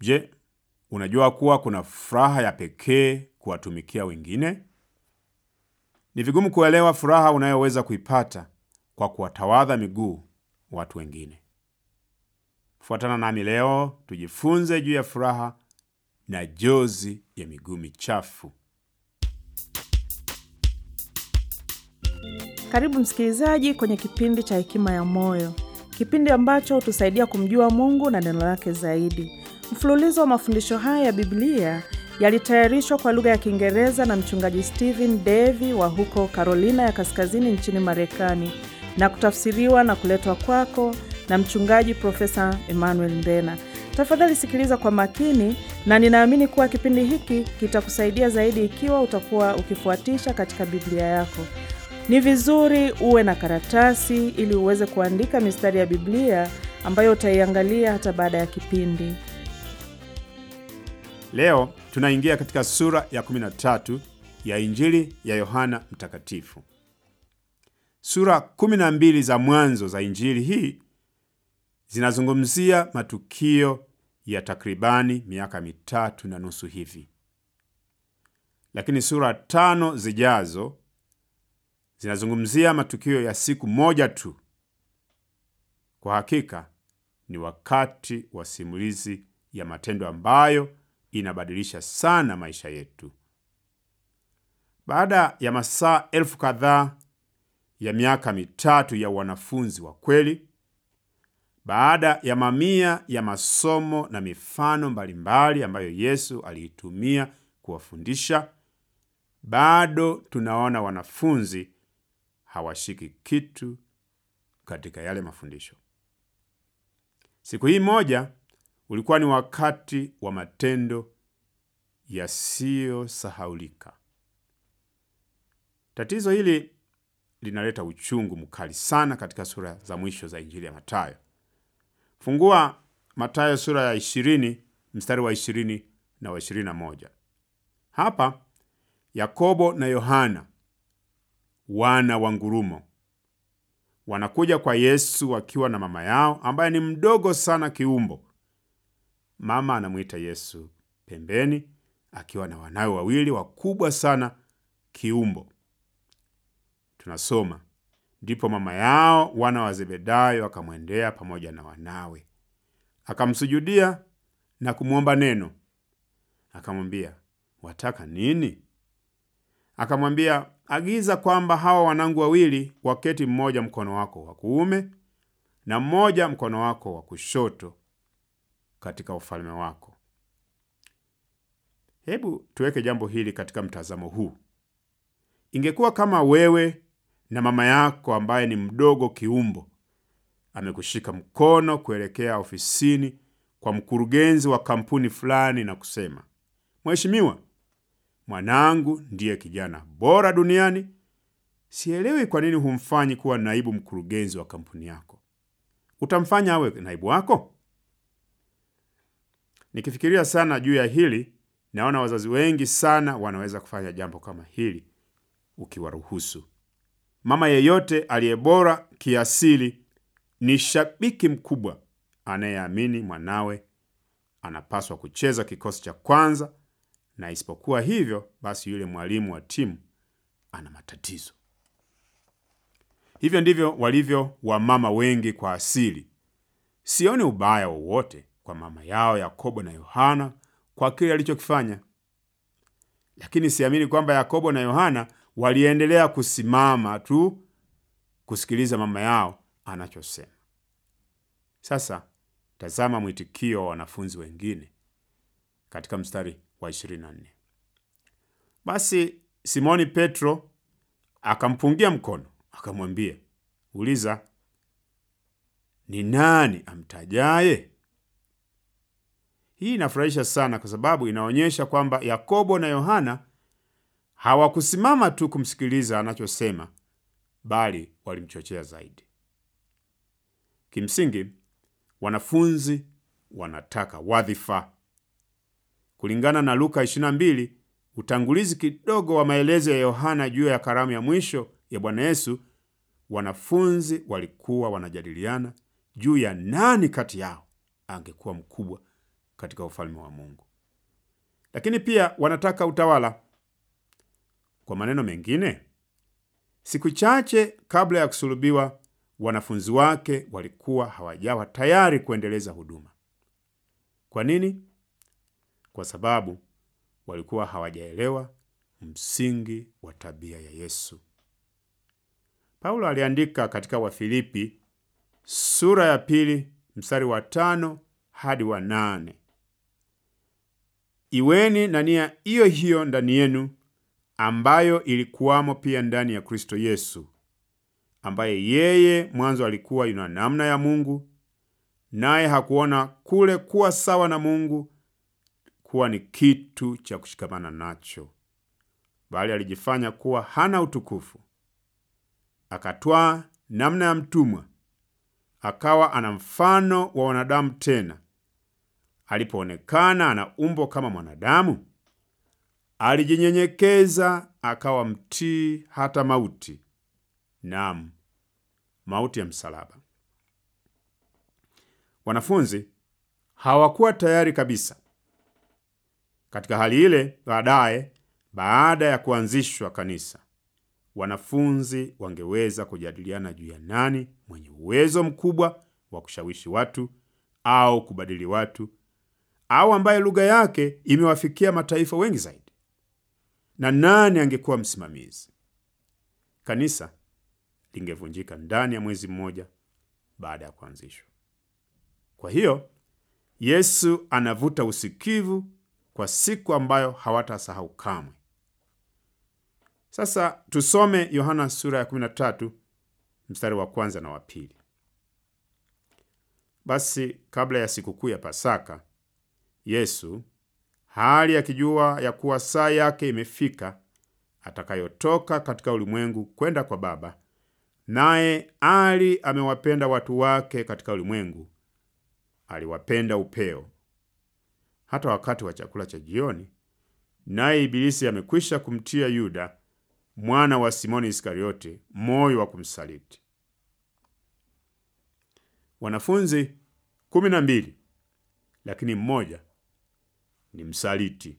Je, unajua kuwa kuna furaha ya pekee kuwatumikia wengine? Ni vigumu kuelewa furaha unayoweza kuipata kwa kuwatawadha miguu watu wengine. Fuatana nami leo tujifunze juu ya furaha na jozi ya miguu michafu. Karibu msikilizaji kwenye kipindi cha Hekima ya Moyo, kipindi ambacho hutusaidia kumjua Mungu na neno lake zaidi. Mfululizo wa mafundisho haya ya Biblia yalitayarishwa kwa lugha ya Kiingereza na mchungaji Stephen Davy wa huko Carolina ya Kaskazini nchini Marekani na kutafsiriwa na kuletwa kwako na mchungaji Profesa Emmanuel Ndena. Tafadhali sikiliza kwa makini, na ninaamini kuwa kipindi hiki kitakusaidia zaidi ikiwa utakuwa ukifuatisha katika Biblia yako. Ni vizuri uwe na karatasi ili uweze kuandika mistari ya Biblia ambayo utaiangalia hata baada ya kipindi. Leo tunaingia katika sura ya 13 ya Injili ya Yohana Mtakatifu. Sura 12 za mwanzo za Injili hii zinazungumzia matukio ya takribani miaka mitatu na nusu hivi, lakini sura tano zijazo zinazungumzia matukio ya siku moja tu. Kwa hakika ni wakati wa simulizi ya matendo ambayo inabadilisha sana maisha yetu. Baada ya masaa elfu kadhaa ya miaka mitatu ya wanafunzi wa kweli, baada ya mamia ya masomo na mifano mbalimbali ambayo Yesu aliitumia kuwafundisha, bado tunaona wanafunzi hawashiki kitu katika yale mafundisho. Siku hii moja ulikuwa ni wakati wa matendo yasiyosahaulika. Tatizo hili linaleta uchungu mkali sana katika sura za mwisho za Injili ya Mathayo. Fungua Mathayo sura ya 20 mstari wa 20 na wa 21. Hapa Yakobo na Yohana wana wa ngurumo wanakuja kwa Yesu wakiwa na mama yao ambaye ni mdogo sana kiumbo. Mama anamwita Yesu pembeni akiwa na wanawe wawili wakubwa sana kiumbo. Tunasoma, ndipo mama yao wana wa Zebedayo akamwendea pamoja na wanawe, akamsujudia na kumwomba neno. Akamwambia, wataka nini? Akamwambia, agiza kwamba hawa wanangu wawili waketi, mmoja mkono wako wa kuume na mmoja mkono wako wa kushoto katika ufalme wako. Hebu tuweke jambo hili katika mtazamo huu. Ingekuwa kama wewe na mama yako ambaye ni mdogo kiumbo amekushika mkono kuelekea ofisini kwa mkurugenzi wa kampuni fulani na kusema, Mheshimiwa, mwanangu ndiye kijana bora duniani. Sielewi kwa nini humfanyi kuwa naibu mkurugenzi wa kampuni yako. Utamfanya awe naibu wako? Nikifikiria sana juu ya hili, naona wazazi wengi sana wanaweza kufanya jambo kama hili ukiwaruhusu. Mama yeyote aliye bora kiasili ni shabiki mkubwa anayeamini mwanawe anapaswa kucheza kikosi cha kwanza, na isipokuwa hivyo, basi yule mwalimu wa timu ana matatizo. Hivyo ndivyo walivyo wamama wengi kwa asili. Sioni ubaya wowote kwa mama yao Yakobo na Yohana kwa kile alichokifanya, lakini siamini kwamba Yakobo na Yohana waliendelea kusimama tu kusikiliza mama yao anachosema. Sasa tazama mwitikio wa wanafunzi wengine katika mstari wa 24. Basi Simoni Petro akampungia mkono akamwambia, uliza, ni nani amtajaye? Hii inafurahisha sana kwa sababu inaonyesha kwamba Yakobo na Yohana hawakusimama tu kumsikiliza anachosema, bali walimchochea zaidi. Kimsingi, wanafunzi wanataka wadhifa. Kulingana na Luka 22, utangulizi kidogo wa maelezo ya Yohana juu ya karamu ya mwisho ya Bwana Yesu, wanafunzi walikuwa wanajadiliana juu ya nani kati yao angekuwa mkubwa katika ufalme wa Mungu. Lakini pia wanataka utawala. Kwa maneno mengine, siku chache kabla ya kusulubiwa, wanafunzi wake walikuwa hawajawa tayari kuendeleza huduma. Kwa nini? Kwa sababu walikuwa hawajaelewa msingi wa tabia ya Yesu. Paulo aliandika katika Wafilipi sura ya pili mstari wa tano hadi wa nane iweni na nia hiyo hiyo ndani yenu ambayo ilikuwamo pia ndani ya Kristo Yesu, ambaye yeye mwanzo alikuwa yuna namna ya Mungu, naye hakuona kule kuwa sawa na Mungu kuwa ni kitu cha kushikamana nacho, bali alijifanya kuwa hana utukufu, akatwaa namna ya mtumwa, akawa ana mfano wa wanadamu. Tena alipoonekana ana umbo kama mwanadamu, alijinyenyekeza akawa mtii hata mauti, naam, mauti ya msalaba. Wanafunzi hawakuwa tayari kabisa. Katika hali ile, baadaye, baada ya kuanzishwa kanisa, wanafunzi wangeweza kujadiliana juu ya nani mwenye uwezo mkubwa wa kushawishi watu au kubadili watu, au ambaye lugha yake imewafikia mataifa wengi zaidi, na nani angekuwa msimamizi. Kanisa lingevunjika ndani ya mwezi mmoja baada ya kuanzishwa. Kwa hiyo Yesu anavuta usikivu kwa siku ambayo hawatasahau kamwe. Sasa tusome Yohana sura ya 13 mstari wa kwanza na wa pili. Basi kabla ya sikukuu ya Pasaka, Yesu hali akijua ya kuwa saa yake imefika atakayotoka katika ulimwengu kwenda kwa Baba, naye ali amewapenda watu wake katika ulimwengu, aliwapenda upeo. Hata wakati wa chakula cha jioni, naye Ibilisi amekwisha kumtia Yuda mwana wa Simoni Iskariote moyo wa kumsaliti. Wanafunzi kumi na mbili, lakini mmoja ni msaliti.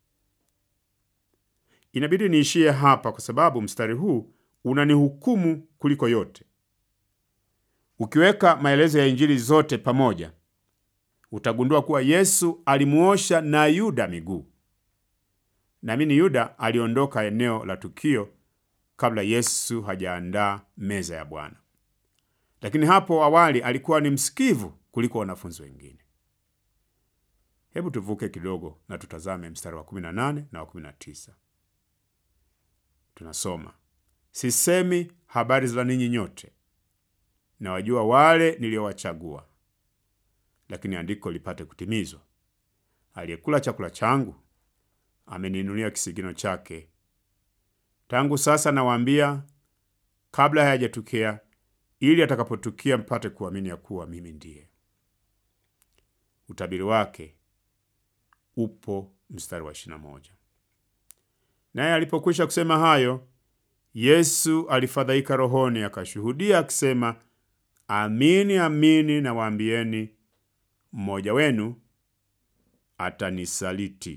Inabidi niishie hapa kwa sababu mstari huu unanihukumu kuliko yote. Ukiweka maelezo ya Injili zote pamoja, utagundua kuwa Yesu alimuosha na Yuda miguu. Naamini Yuda aliondoka eneo la tukio kabla Yesu hajaandaa meza ya Bwana, lakini hapo awali alikuwa ni msikivu kuliko wanafunzi wengine. Hebu tuvuke kidogo na tutazame mstari wa 18 na wa 19. Tunasoma, sisemi habari za ninyi nyote, na wajua wale niliowachagua, lakini andiko lipate kutimizwa, aliyekula chakula changu ameniinulia kisigino chake. Tangu sasa nawaambia, kabla hayajatukia, ili atakapotukia mpate kuamini ya kuwa mimi ndiye. Utabiri wake upo mstari wa 21. Naye alipokwisha kusema hayo, Yesu alifadhaika rohoni, akashuhudia akisema, amini amini nawaambieni, mmoja wenu atanisaliti.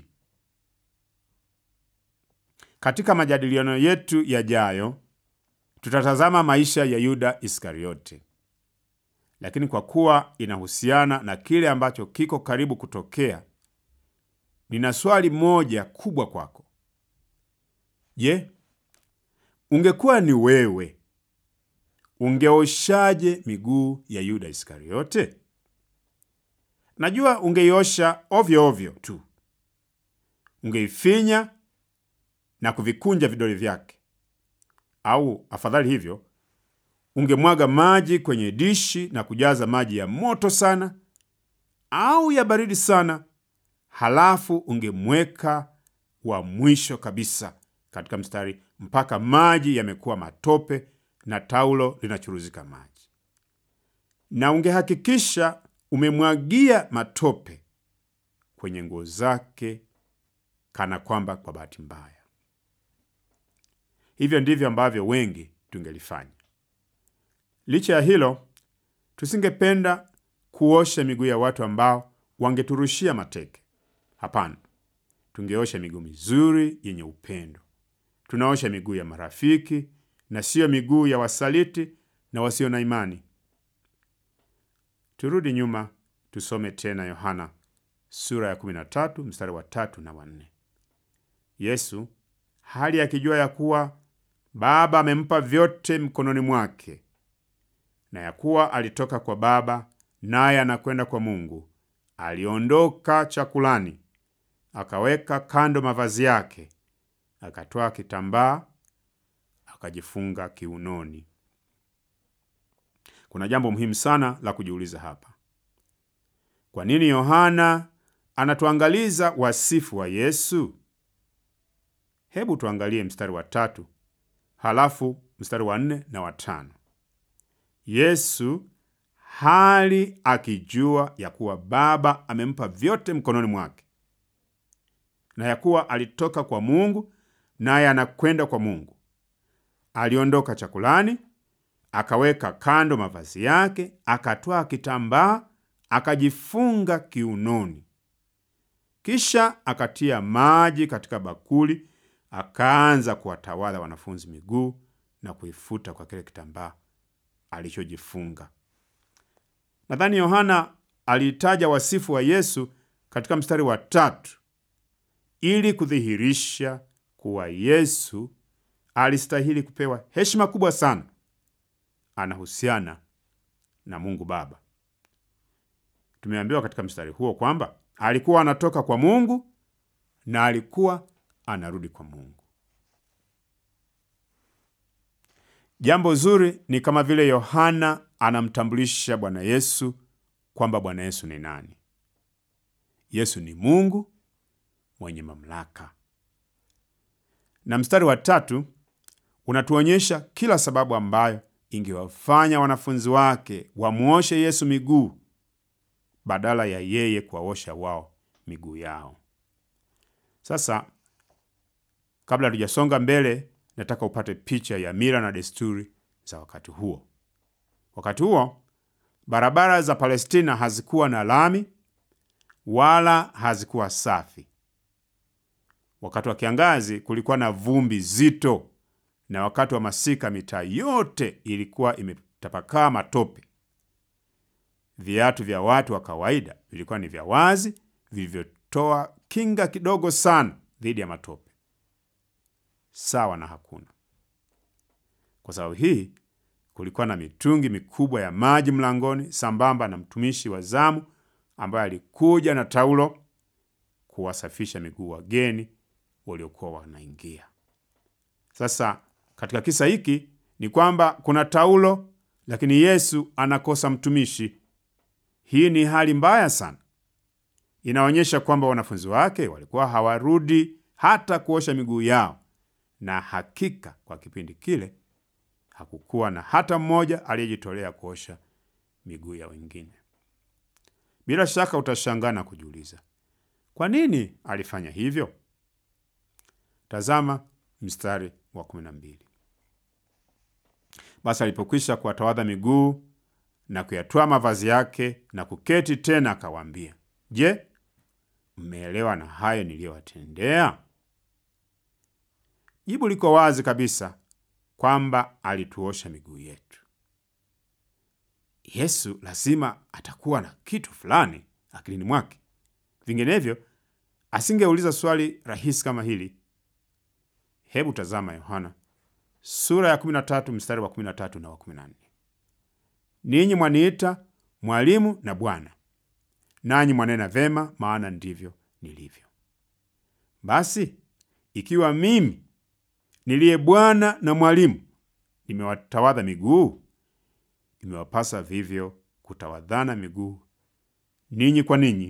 Katika majadiliano yetu yajayo tutatazama maisha ya Yuda Iskariote, lakini kwa kuwa inahusiana na kile ambacho kiko karibu kutokea, nina swali moja kubwa kwako. Je, ungekuwa ni wewe, ungeoshaje miguu ya Yuda Iskariote? Najua ungeiosha ovyo ovyo tu, ungeifinya na kuvikunja vidole vyake, au afadhali hivyo, ungemwaga maji kwenye dishi na kujaza maji ya moto sana au ya baridi sana, halafu ungemweka wa mwisho kabisa katika mstari mpaka maji yamekuwa matope na taulo linachuruzika maji, na ungehakikisha umemwagia matope kwenye nguo zake, kana kwamba kwa bahati mbaya. Hivyo ndivyo ambavyo wengi tungelifanya. Licha ya hilo, tusingependa kuosha miguu ya watu ambao wangeturushia mateke. Hapana, tungeosha miguu mizuri yenye upendo. Tunaosha miguu ya marafiki na siyo miguu ya wasaliti na wasio na imani. Turudi nyuma tusome tena Yohana sura ya 13 mstari wa tatu na wanne. Yesu hali akijua ya kuwa Baba amempa vyote mkononi mwake na ya kuwa alitoka kwa Baba naye anakwenda kwa Mungu, aliondoka chakulani, akaweka kando mavazi yake, akatwaa kitambaa akajifunga kiunoni. Kuna jambo muhimu sana la kujiuliza hapa. Kwa nini Yohana anatuangaliza wasifu wa Yesu? Hebu tuangalie mstari wa tatu halafu mstari wa nne na wa tano. Yesu hali akijua ya kuwa Baba amempa vyote mkononi mwake na ya kuwa alitoka kwa Mungu naye anakwenda kwa Mungu, aliondoka chakulani, akaweka kando mavazi yake, akatwaa kitambaa akajifunga kiunoni, kisha akatia maji katika bakuli, akaanza kuwatawadha wanafunzi miguu na kuifuta kwa kile kitambaa alichojifunga. Nadhani Yohana aliitaja wasifu wa Yesu katika mstari wa tatu ili kudhihirisha kuwa Yesu alistahili kupewa heshima kubwa sana. Anahusiana na Mungu Baba. Tumeambiwa katika mstari huo kwamba alikuwa anatoka kwa Mungu na alikuwa anarudi kwa Mungu. Jambo zuri ni kama vile Yohana anamtambulisha Bwana Yesu kwamba Bwana Yesu ni nani. Yesu ni Mungu mwenye mamlaka. Na mstari wa tatu unatuonyesha kila sababu ambayo ingewafanya wanafunzi wake wamwoshe Yesu miguu badala ya yeye kuwaosha wao miguu yao. Sasa, kabla hatujasonga mbele, nataka upate picha ya mila na desturi za wakati huo. Wakati huo barabara za Palestina hazikuwa na lami wala hazikuwa safi. Wakati wa kiangazi kulikuwa na vumbi zito, na wakati wa masika mitaa yote ilikuwa imetapakaa matope. Viatu vya watu wa kawaida vilikuwa ni vya wazi vilivyotoa kinga kidogo sana dhidi ya matope, sawa na hakuna. Kwa sababu hii kulikuwa na mitungi mikubwa ya maji mlangoni, sambamba na mtumishi wa zamu ambaye alikuja na taulo kuwasafisha miguu wageni waliokuwa wanaingia. Sasa katika kisa hiki ni kwamba kuna taulo, lakini Yesu anakosa mtumishi. Hii ni hali mbaya sana. Inaonyesha kwamba wanafunzi wake walikuwa hawarudi hata kuosha miguu yao, na hakika kwa kipindi kile hakukuwa na hata mmoja aliyejitolea kuosha miguu ya wengine. Bila shaka utashangaa na kujiuliza kwa nini alifanya hivyo. Tazama mstari wa kumi na mbili. Basi alipokwisha kuwatawadha miguu na kuyatwaa mavazi yake na kuketi tena, akawaambia, Je, mmeelewa na hayo niliyowatendea? Jibu liko wazi kabisa kwamba alituosha miguu yetu. Yesu lazima atakuwa na kitu fulani akilini mwake, vinginevyo asingeuliza swali rahisi kama hili. Hebu tazama Yohana sura ya 13 mstari wa 13 na wa 14. Ninyi mwaniita mwalimu na Bwana, nanyi mwanena vema, maana ndivyo nilivyo. Basi ikiwa mimi niliye Bwana na mwalimu nimewatawadha miguu, imewapasa vivyo kutawadhana miguu ninyi kwa ninyi.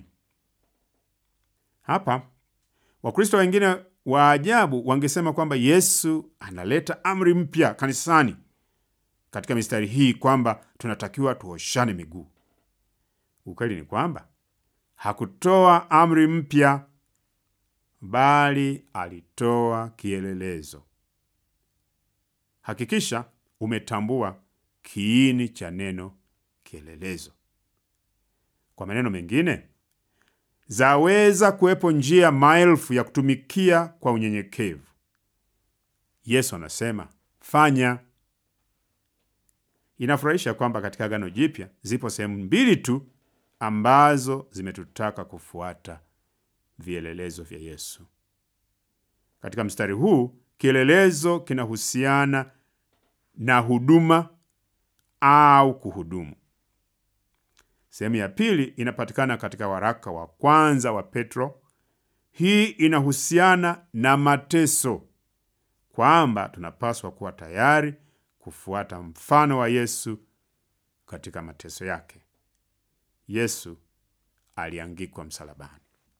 Hapa Wakristo wengine wa ajabu wangesema kwamba Yesu analeta amri mpya kanisani katika mistari hii kwamba tunatakiwa tuoshane miguu. Ukweli ni kwamba hakutoa amri mpya, bali alitoa kielelezo. Hakikisha umetambua kiini cha neno kielelezo. Kwa maneno mengine, zaweza kuwepo njia maelfu ya kutumikia kwa unyenyekevu. Yesu anasema fanya. Inafurahisha kwamba katika Agano Jipya zipo sehemu mbili tu ambazo zimetutaka kufuata vielelezo vya Yesu. Katika mstari huu kielelezo kinahusiana na huduma au kuhudumu. Sehemu ya pili inapatikana katika waraka wa kwanza wa Petro. Hii inahusiana na mateso, kwamba tunapaswa kuwa tayari kufuata mfano wa Yesu katika mateso yake. Yesu aliangikwa msalabani.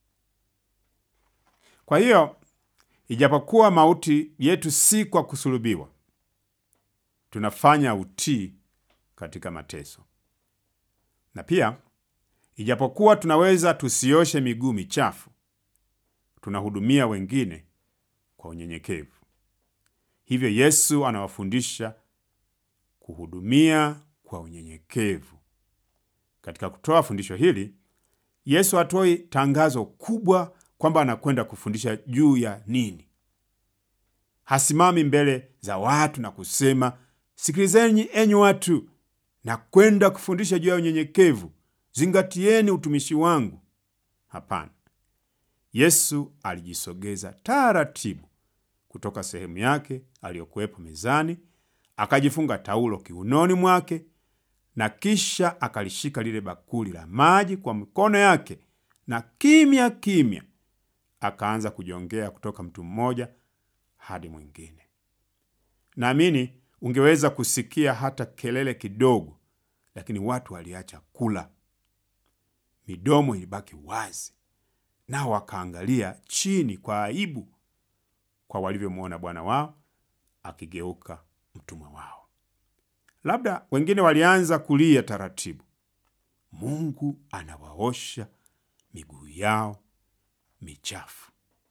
Kwa hiyo, ijapokuwa mauti yetu si kwa kusulubiwa, tunafanya utii katika mateso. Na pia ijapokuwa tunaweza tusioshe miguu michafu, tunahudumia wengine kwa unyenyekevu. Hivyo Yesu anawafundisha kuhudumia kwa unyenyekevu. Katika kutoa fundisho hili, Yesu hatoi tangazo kubwa kwamba anakwenda kufundisha juu ya nini. Hasimami mbele za watu na kusema, sikilizeni enyi watu, na kwenda kufundisha juu ya unyenyekevu, zingatieni utumishi wangu. Hapana, Yesu alijisogeza taratibu kutoka sehemu yake aliyokuwepo mezani, akajifunga taulo kiunoni mwake na kisha akalishika lile bakuli la maji kwa mikono yake, na kimya kimya akaanza kujongea kutoka mtu mmoja hadi mwingine. Naamini ungeweza kusikia hata kelele kidogo, lakini watu waliacha kula, midomo ilibaki wazi, nao wakaangalia chini kwa aibu kwa walivyomwona Bwana wao akigeuka mtumwa wao. Labda wengine walianza kulia taratibu, Mungu anawaosha miguu yao michafu.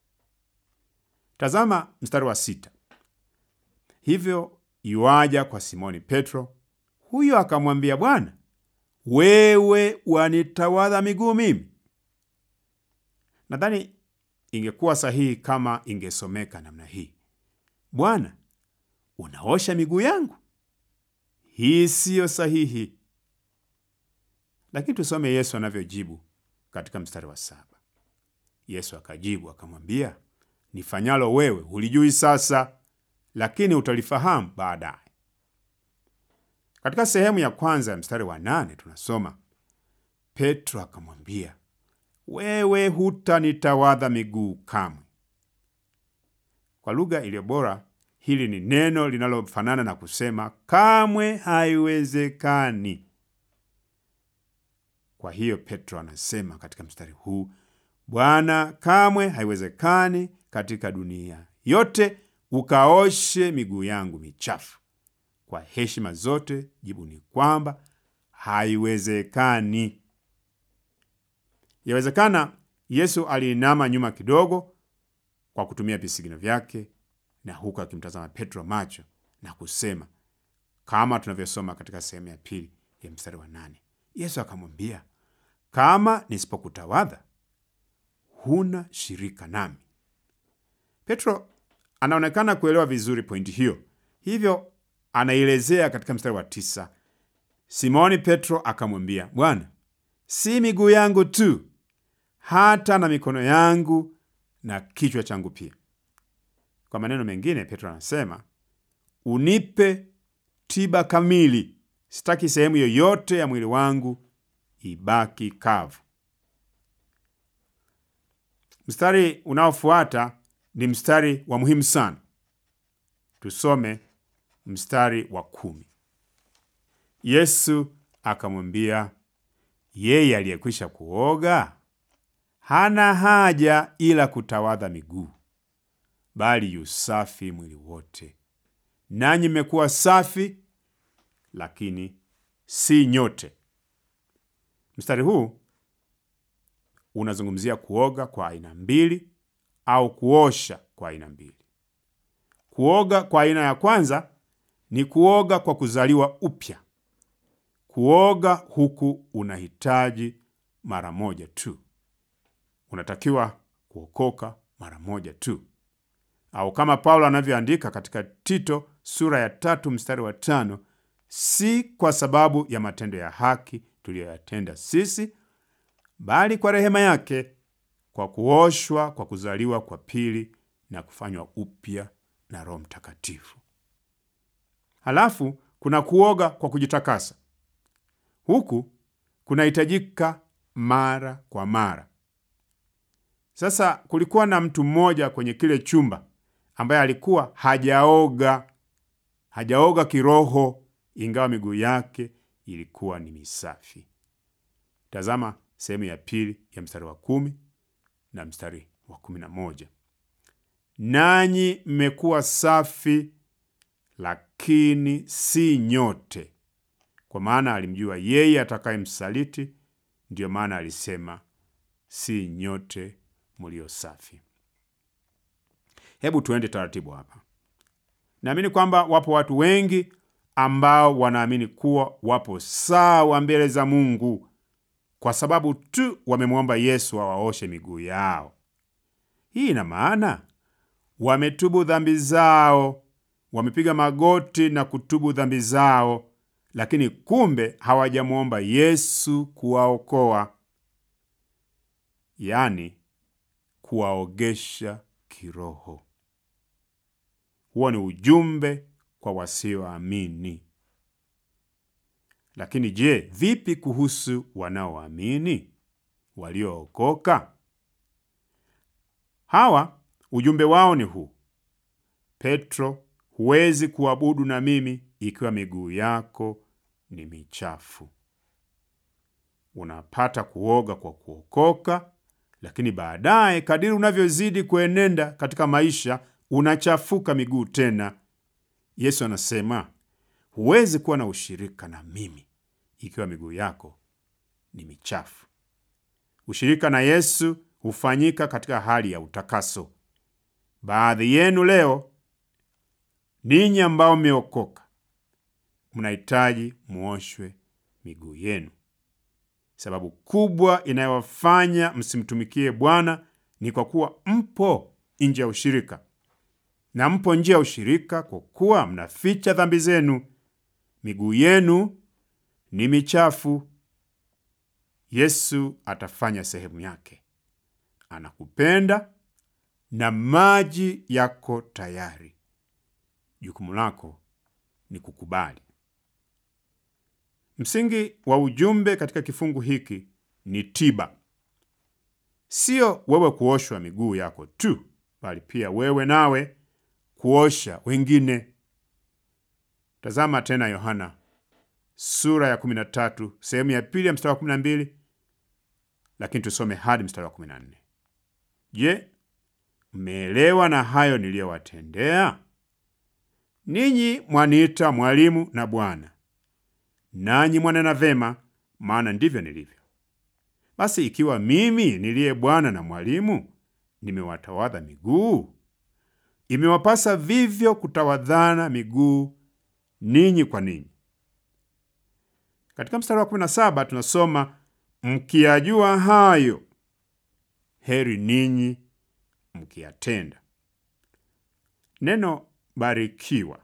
Tazama mstari wa sita. Hivyo yuaja kwa Simoni Petro, huyo akamwambia, Bwana, wewe wanitawadha miguu mimi? Nadhani ingekuwa sahihi kama ingesomeka namna hii, Bwana, unaosha miguu yangu? Hii siyo sahihi, lakini tusome Yesu anavyojibu katika mstari wa saba. Yesu akajibu akamwambia, nifanyalo wewe hulijui sasa, lakini utalifahamu baadaye. Katika sehemu ya kwanza ya mstari wa nane tunasoma Petro akamwambia, wewe hutanitawadha miguu kamwe. Kwa lugha iliyo bora, hili ni neno linalofanana na kusema kamwe haiwezekani. Kwa hiyo Petro anasema katika mstari huu, Bwana, kamwe haiwezekani katika dunia yote ukaoshe miguu yangu michafu. Kwa heshima zote, jibu ni kwamba haiwezekani. Yawezekana Yesu aliinama nyuma kidogo kwa kutumia visigino vyake, na huku akimtazama Petro macho na kusema kama tunavyosoma katika sehemu ya pili ya mstari wa nane. Yesu akamwambia, kama nisipokutawadha huna shirika nami. Petro anaonekana kuelewa vizuri pointi hiyo, hivyo anaielezea katika mstari wa tisa. Simoni Petro akamwambia, Bwana, si miguu yangu tu, hata na mikono yangu na kichwa changu pia. Kwa maneno mengine, Petro anasema unipe tiba kamili, sitaki sehemu yoyote ya mwili wangu ibaki kavu. Mstari unaofuata ni mstari wa muhimu sana. Tusome mstari wa kumi. Yesu akamwambia, yeye aliyekwisha kuoga hana haja ila kutawadha miguu, bali yusafi mwili wote. Nanyi mmekuwa safi, lakini si nyote. Mstari huu unazungumzia kuoga kwa aina mbili au kuosha kwa aina mbili. Kuoga kwa aina ya kwanza ni kuoga kwa kuzaliwa upya. Kuoga huku unahitaji mara moja tu. unatakiwa kuokoka mara moja tu, au kama Paulo anavyoandika katika Tito sura ya tatu mstari wa tano si kwa sababu ya matendo ya haki tuliyoyatenda sisi, bali kwa rehema yake, kwa kuoshwa kwa kuzaliwa kwa pili na kufanywa upya na Roho Mtakatifu. Halafu kuna kuoga kwa kujitakasa. Huku kunahitajika mara kwa mara. Sasa kulikuwa na mtu mmoja kwenye kile chumba ambaye alikuwa hajaoga, hajaoga kiroho, ingawa miguu yake ilikuwa ni misafi. Tazama sehemu ya pili ya mstari wa kumi na mstari wa kumi na moja nanyi mmekuwa safi, lakini si nyote, kwa maana alimjua yeye atakayemsaliti. Ndiyo maana alisema si nyote mlio safi. Hebu tuende taratibu hapa. Naamini kwamba wapo watu wengi ambao wanaamini kuwa wapo sawa mbele za Mungu kwa sababu tu wamemwomba Yesu awaoshe miguu yao. Hii ina maana wametubu dhambi zao, wamepiga magoti na kutubu dhambi zao, lakini kumbe hawajamwomba Yesu kuwaokoa, yaani kuwaogesha kiroho. Huo ni ujumbe kwa wasioamini. Lakini je, vipi kuhusu wanaoamini waliookoka? Hawa ujumbe wao ni huu: Petro, huwezi kuabudu na mimi ikiwa miguu yako ni michafu. Unapata kuoga kwa kuokoka, lakini baadaye kadiri unavyozidi kuenenda katika maisha unachafuka miguu tena. Yesu anasema huwezi kuwa na ushirika na mimi ikiwa miguu yako ni michafu. Ushirika na Yesu hufanyika katika hali ya utakaso. Baadhi yenu leo, ninyi ambao mmeokoka, mnahitaji muoshwe miguu yenu. Sababu kubwa inayowafanya msimtumikie Bwana ni kwa kuwa mpo nje ya ushirika, na mpo nje ya ushirika kwa kuwa mnaficha dhambi zenu. Miguu yenu ni michafu. Yesu atafanya sehemu yake. Anakupenda na maji yako tayari. Jukumu lako ni kukubali. Msingi wa ujumbe katika kifungu hiki ni tiba, sio wewe kuoshwa miguu yako tu, bali pia wewe nawe kuosha wengine. Tazama tena Yohana sura ya 13 sehemu ya pili ya mstari wa 12, lakini tusome hadi mstari wa 14. Je, mmeelewa na hayo niliyowatendea ninyi? Mwaniita mwalimu na Bwana, nanyi mwanena vema, maana ndivyo nilivyo. Basi ikiwa mimi niliye Bwana na mwalimu nimewatawadha miguu, imewapasa vivyo kutawadhana miguu ninyi kwa ninyi. Katika mstari wa 17 tunasoma mkiyajua hayo, heri ninyi mkiyatenda. Neno barikiwa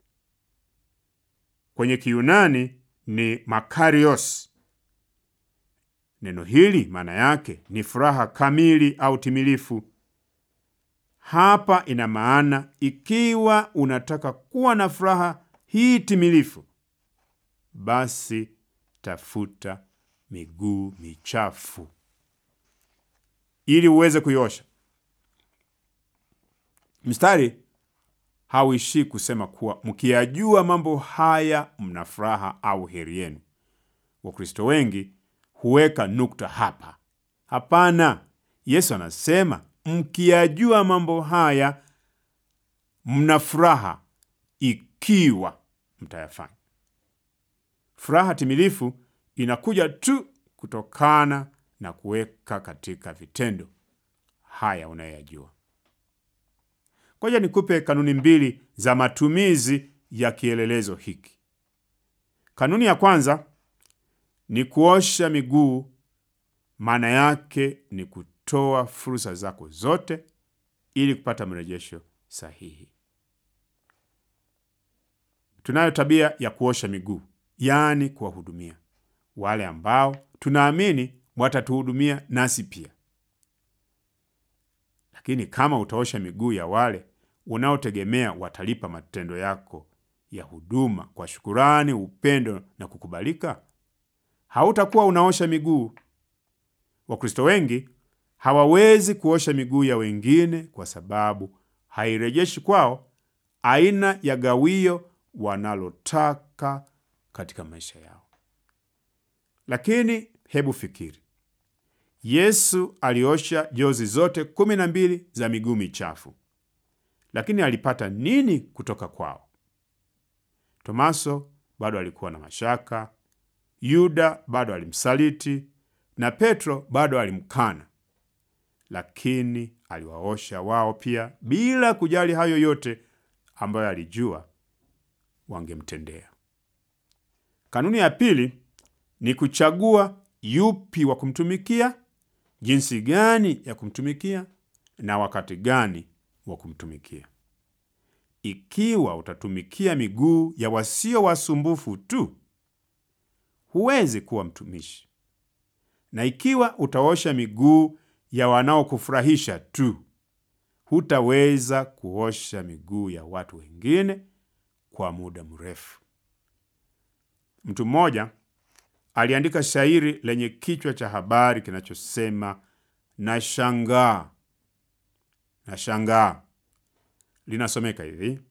kwenye Kiyunani ni makarios. Neno hili maana yake ni furaha kamili au timilifu. Hapa ina maana ikiwa unataka kuwa na furaha hii timilifu, basi tafuta miguu michafu ili uweze kuiosha. Mstari hauishii kusema kuwa mkiyajua mambo haya mna furaha au heri yenu. Wakristo wengi huweka nukta hapa. Hapana, Yesu anasema mkiyajua mambo haya mna furaha ikiwa mtayafanya. Furaha timilifu inakuja tu kutokana na kuweka katika vitendo haya unayoyajua. Ngoja nikupe kanuni mbili za matumizi ya kielelezo hiki. Kanuni ya kwanza ni kuosha miguu, maana yake ni kutu kutoa fursa zako zote ili kupata mrejesho sahihi. Tunayo tabia ya kuosha miguu, yaani kuwahudumia wale ambao tunaamini watatuhudumia nasi pia. Lakini kama utaosha miguu ya wale unaotegemea watalipa matendo yako ya huduma kwa shukurani, upendo na kukubalika, hautakuwa unaosha miguu. Wakristo wengi hawawezi kuosha miguu ya wengine kwa sababu hairejeshi kwao aina ya gawio wanalotaka katika maisha yao. Lakini hebu fikiri, Yesu aliosha jozi zote kumi na mbili za miguu michafu, lakini alipata nini kutoka kwao? Tomaso bado alikuwa na mashaka, Yuda bado alimsaliti na Petro bado alimkana, lakini aliwaosha wao pia, bila kujali hayo yote ambayo alijua wangemtendea. Kanuni ya pili ni kuchagua yupi wa kumtumikia, jinsi gani ya kumtumikia na wakati gani wa kumtumikia. Ikiwa utatumikia miguu ya wasio wasumbufu tu, huwezi kuwa mtumishi, na ikiwa utaosha miguu ya wanaokufurahisha tu, hutaweza kuosha miguu ya watu wengine kwa muda mrefu. Mtu mmoja aliandika shairi lenye kichwa cha habari kinachosema nashangaa, nashangaa. Linasomeka hivi: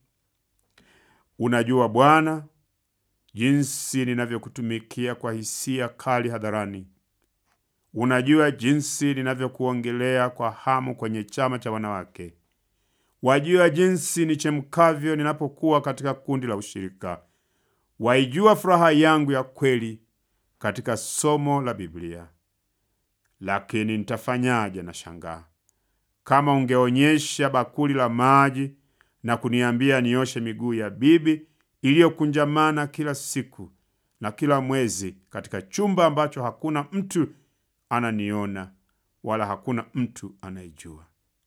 Unajua Bwana, jinsi ninavyokutumikia kwa hisia kali hadharani. Unajua jinsi ninavyokuongelea kwa hamu kwenye chama cha wanawake. Wajua jinsi nichemkavyo ninapokuwa katika kundi la ushirika. Waijua furaha yangu ya kweli katika somo la Biblia. Lakini nitafanyaje? Na shangaa, kama ungeonyesha bakuli la maji na kuniambia nioshe miguu ya bibi iliyokunjamana kila siku na kila mwezi katika chumba ambacho hakuna mtu ananiona wala hakuna mtu anayejua.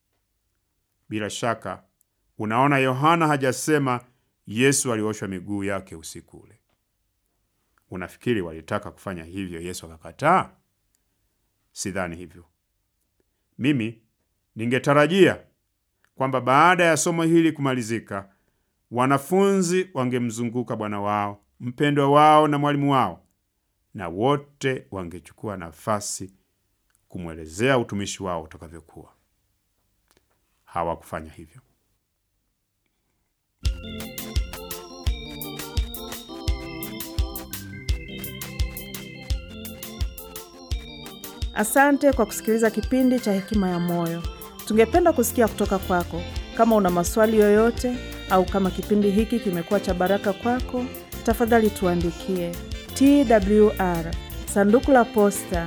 Bila shaka unaona, Yohana hajasema Yesu alioshwa miguu yake usiku ule. Unafikiri walitaka kufanya hivyo Yesu akakataa? Sidhani hivyo. Mimi ningetarajia kwamba baada ya somo hili kumalizika, wanafunzi wangemzunguka Bwana wao mpendwa wao na mwalimu wao, na wote wangechukua nafasi kumwelezea utumishi wao utakavyokuwa. Hawakufanya hivyo. Asante kwa kusikiliza kipindi cha Hekima ya Moyo. Tungependa kusikia kutoka kwako. Kama una maswali yoyote au kama kipindi hiki kimekuwa cha baraka kwako, tafadhali tuandikie TWR sanduku la posta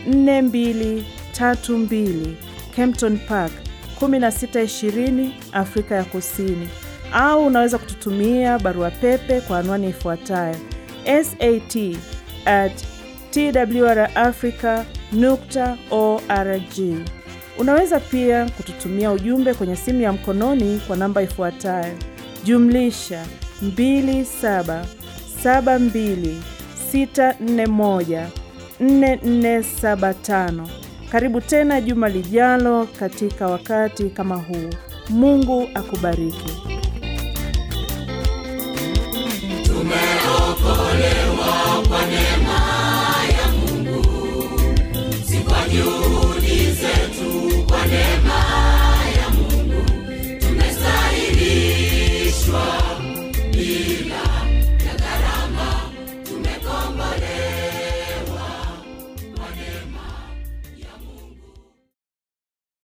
4232 Kempton Park 1620 Afrika ya Kusini, au unaweza kututumia barua pepe kwa anwani ifuatayo sat at twrafrica nukta org. Unaweza pia kututumia ujumbe kwenye simu ya mkononi kwa namba ifuatayo jumlisha 2772641475. Karibu tena juma lijalo katika wakati kama huu. Mungu akubariki.